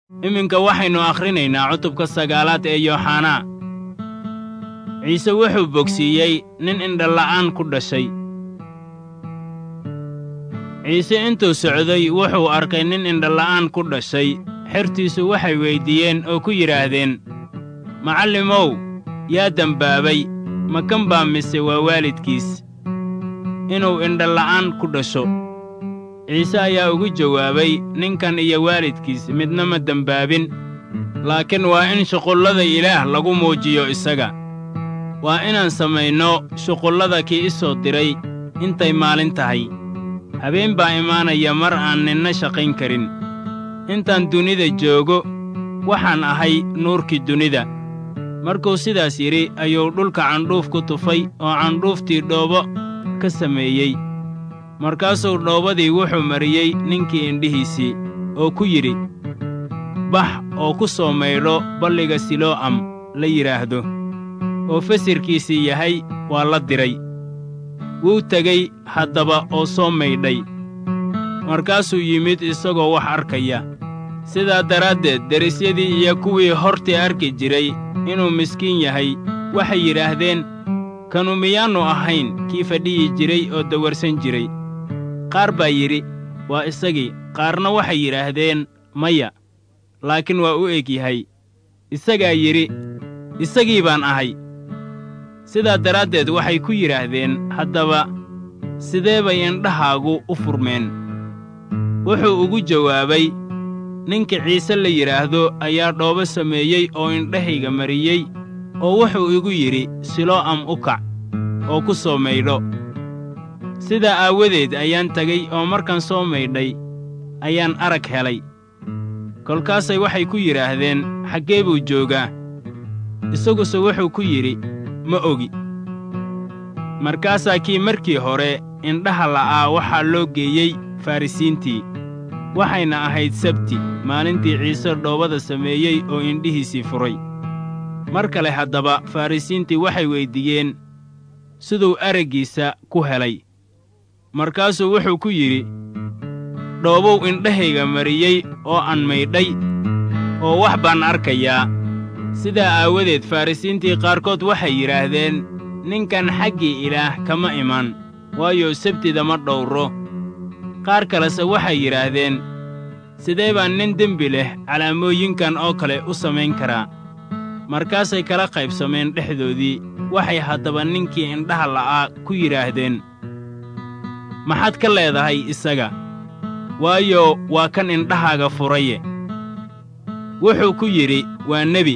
iminka waxaynu akhrinaynaa cutubka sagaalaad ee yooxanaa ciise wuxuu bogsiiyey nin indhala'aan ku dhashay ciise intuu socday wuxuu arkay nin indhala'aan ku dhashay xertiisu waxay weyddiiyeen oo ku yidhaahdeen macallimow yaa dembaabay ma kan baa mise waa waalidkiis inuu indhala'aan ku dhasho ciise ayaa ugu jawaabay ninkan iyo waalidkiis midna ma dembaabin laakiin waa in shuqullada ilaah lagu muujiyo isaga waa inaan samayno shuqullada kii i soo diray intay maalin tahay habeen baa imaanaya mar aan ninna shaqayn karin intaan dunida joogo waxaan ahay nuurkii dunida markuu sidaas yidhi ayuu dhulka candhuuf ku tufay oo candhuuftii dhoobo ka sameeyey markaasuu dhoobadii wuxuu mariyey ninkii indhihiisii oo ku yidhi bax oo ku soo maydho balliga silo'am la yidhaahdo oo fasirkiisii yahay waa la diray wuu tegey haddaba oo soo maydhay markaasuu yimid isagoo wax arkaya sidaa daraaddeed derisyadii iyo kuwii hortii arki jiray inuu miskiin yahay waxay yidhaahdeen kanu miyaannu ahayn kii fadhiyi jiray oo dawarsan jiray qaar baa yidhi waa isagii qaarna waxay yidhaahdeen maya laakiin waa u eg yahay isagaa yidhi isagii baan ahay sidaa daraaddeed waxay ku yidhaahdeen haddaba sidee bay indhahaagu u furmeen wuxuu ugu jawaabay ninka ciise la yidhaahdo ayaa dhoobo sameeyey oo indhahayga mariyey oo wuxuu igu yidhi silo'am u kac oo ku soo maydho sidaa aawadeed ayaan tegey oo markaan soo maydhay ayaan arag helay kolkaasay waxay ku yidhaahdeen xaggee buu joogaa isaguse wuxuu ku yidhi ma ogi markaasaa kii markii hore indhaha la'aa waxaa loo geeyey farrisiintii waxayna ahayd sabti maalintii ciise dhoobada sameeyey oo indhihiisii furay mar kale haddaba farrisiintii waxay weyddiiyeen siduu araggiisa ku helay markaasuu wuxuu ku yidhi dhoobow indhahayga mariyey oo aan maydhay oo wax baan arkayaa sidaa aawadeed farrisiintii qaarkood waxay yidhaahdeen ninkan xaggii ilaah kama iman waayo sabtida ma dhowro qaar kalese waxay yidhaahdeen sidee baan nin dembi leh calaamooyinkan oo kale u samayn karaa markaasay kala qaybsameen dhexdoodii waxay haddaba ninkii indhaha la'aa ku yidhaahdeen maxaad ka leedahay isaga waayo waa kan indhahaaga furaye wuxuu ku yidhi waa nebi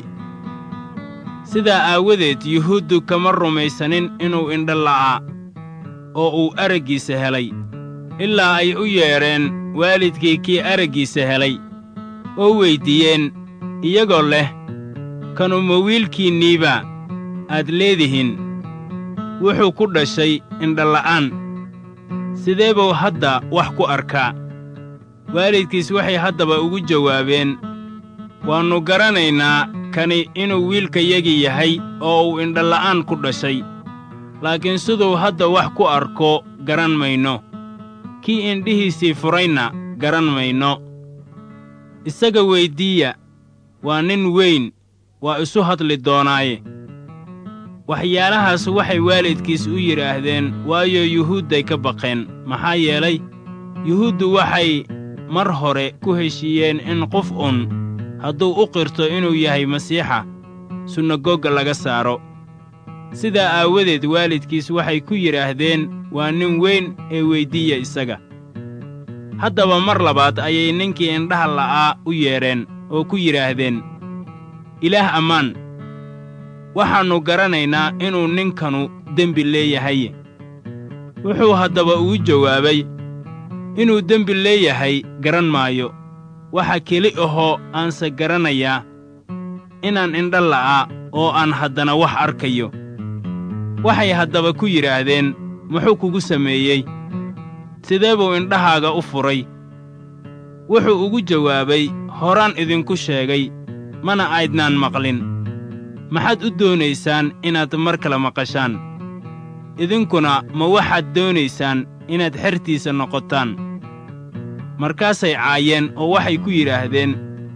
sidaa aawadeed yuhuuddu kama rumaysanin inuu indho la'aa oo uu araggiisa helay ilaa ay u yeedheen waalidkii kii araggiisa helay oo weyddiiyeen iyagoo leh kanu ma wiilkiinniiba aad leedihiin wuxuu ku dhashay indhola'aan sidee buu hadda wax ku arkaa waalidkiis waxay haddaba ugu jawaabeen waannu garanaynaa kani inuu wiilkayagii yahay oo uu indhola'aan ku dhashay laakiin siduu hadda wax ku arko garan mayno kii indhihiisii furayna garan mayno isaga weyddiiya waa nin weyn waa isu hadli doonaaye waxyaalahaas waxay waalidkiis u yidhaahdeen waayo yuhuudday ka baqeen maxaa yeelay yuhuuddu waxay mar hore ku heshiiyeen in qof un hadduu u qirto inuu yahay masiixa sunagoga laga saaro sidaa aawadeed waalidkiis waxay ku yidhaahdeen waa nin weyn ee weyddiiya isaga haddaba mar labaad ayay ninkii indhaha la'aa u yeedheen oo ku yidhaahdeen ilaah ammaan waxaannu garanaynaa inuu ninkanu dembi leeyahay wuxuu haddaba ugu jawaabay inuu dembi leeyahay garan maayo waxa keli ahoo aanse garanayaa inaan indho la'aa oo aan haddana wax arkayo waxay haddaba ku yidhaahdeen muxuu kugu sameeyey sidee buu indhahaaga u furay wuxuu ugu jawaabay horaan idinku sheegay mana aydnaan maqlin maxaad u doonaysaan inaad mar kale maqashaan idinkuna ma waxaad doonaysaan inaad xertiisa noqotaan markaasay caayeen oo waxay ku yidhaahdeen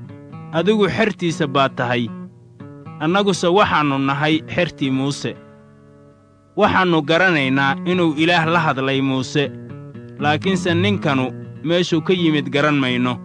adigu xertiisa baad tahay annaguse waxaannu nahay xertii muuse waxaannu garanaynaa inuu ilaah la hadlay muuse laakiinse ninkanu meeshuu ka yimid garan mayno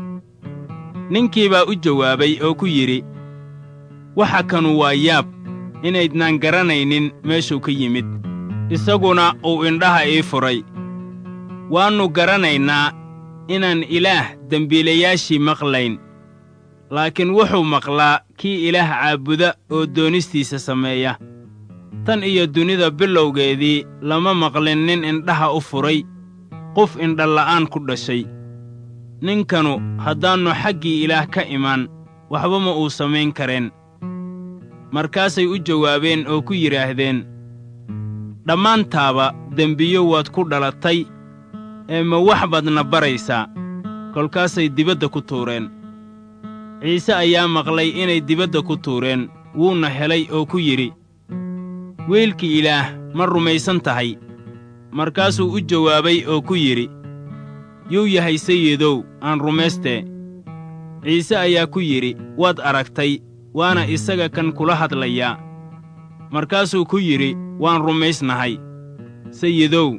ninkii baa u jawaabay oo ku yidhi waxa kanu waa yaab inaydnaan garanaynin meeshuu ka yimid isaguna uu indhaha ii furay waannu garanaynaa inaan ilaah dembiilayaashii maqlayn laakiin wuxuu maqlaa kii ilaah caabuda oo doonistiisa sameeya tan iyo dunida bilowgeedii lama maqlin nin indhaha u furay qof indhala'aan ku dhashay ninkanu haddaannu xaggii ilaah ka imaan waxba ma uu samayn kareen markaasay u jawaabeen oo ku yidhaahdeen dhammaantaaba dembiyo waad ku dhalatay ee ma wax baadna baraysaa kolkaasay dibadda ku tuureen ciise ayaa maqlay inay dibadda ku tuureen wuuna helay oo ku yidhi wiilkii ilaah ma rumaysan tahay markaasuu u jawaabay oo ku yidhi yuu yahay sayidow aan rumaystee ciise ayaa ku yidhi waad aragtay waana isaga kan kula hadlayaa markaasuu ku yidhi waan rumaysnahay sayidow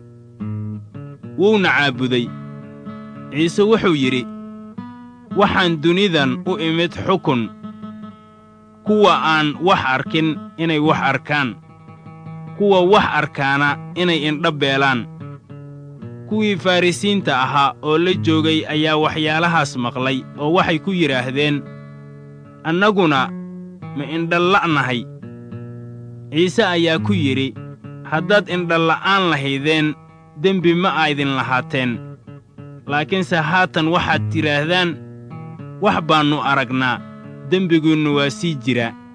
wuuna caabuday ciise wuxuu yidhi waxaan dunidan u imid xukun kuwa aan wax arkin inay wax arkaan kuwa wax arkaana inay indha beelaan kuwii farrisiinta ahaa oo la joogay ayaa waxyaalahaas maqlay oo waxay ku yidhaahdeen annaguna ma indhalla'nahay ciise ayaa ku yidhi haddaad indhalla'aan lahaydeen dembi ma aydin lahaateen laakiinse haatan waxaad tidhaahdaan wax baannu aragnaa dembigiinnu waa sii jira